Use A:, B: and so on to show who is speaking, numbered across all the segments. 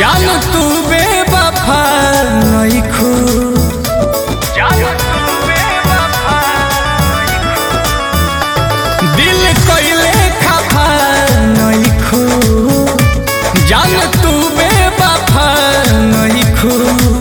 A: जान तू बेवफा नइखू दिल कइले खफा नइखू जान तू बेवफा नइखू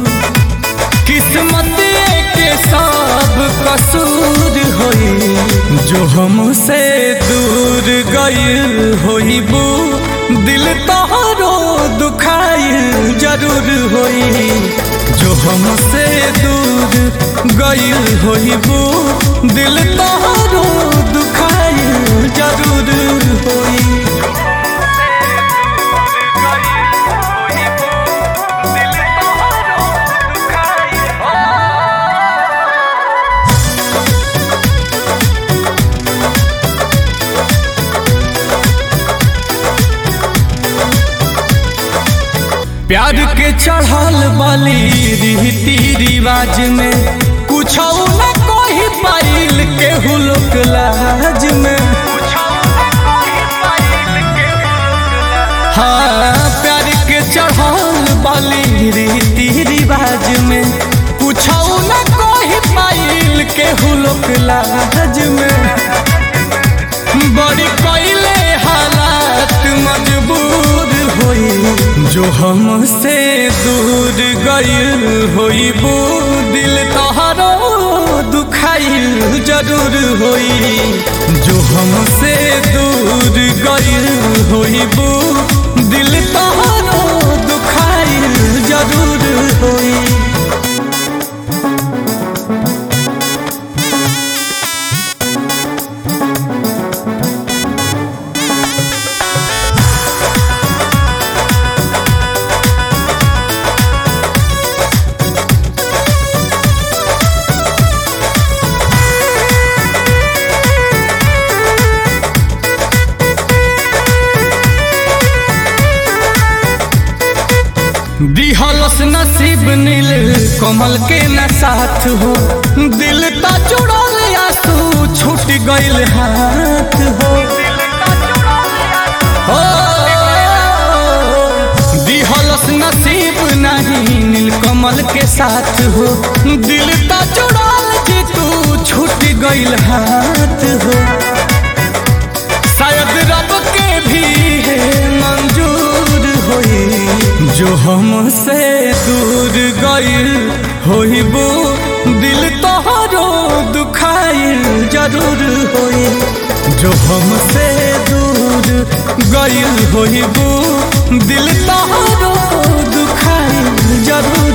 A: किस्मत के सब कसूर होई जो हमसे दूर गइल होइबू दिल तोहरो दुखाइल जरूर होई जो हमसे दूर गइल होइबू दिल तोहरो दुखाइल जरूर होई प्यार के चढ़ल बली रीति रिवाज में कुछ न कोई पाइल केहू लोक लाज में हाँ प्यार के चढ़ल बली रीति रिवाज में कुछ न कोई पाइल केहू लोक लाज में बड़ी कोइले हालात मजबूर होई जो हमसे दूर गइल होइबू दिल तोहरो दुखाइल जरूर होई जो हमसे दूर गइल होइबू दिल तोहरो दुखाइल जरूर होई दिहलस नसीब नील कमल के न साथ हो दिल ता जुड़ल आंसू छूट गइल हाथ हो हो, दिहलस नसीब नहीं नील कमल के साथ हो दिल ता जुड़ल जे तू छूट गइल हाथ हो शायद रब के भी है मंजूर होई जो हमसे दूर गइल होइबू दिल तोहरो दुखाइल जरूर होई जो हमसे दूर गइल होइबू दिल तोहरो दुखाइल जरूर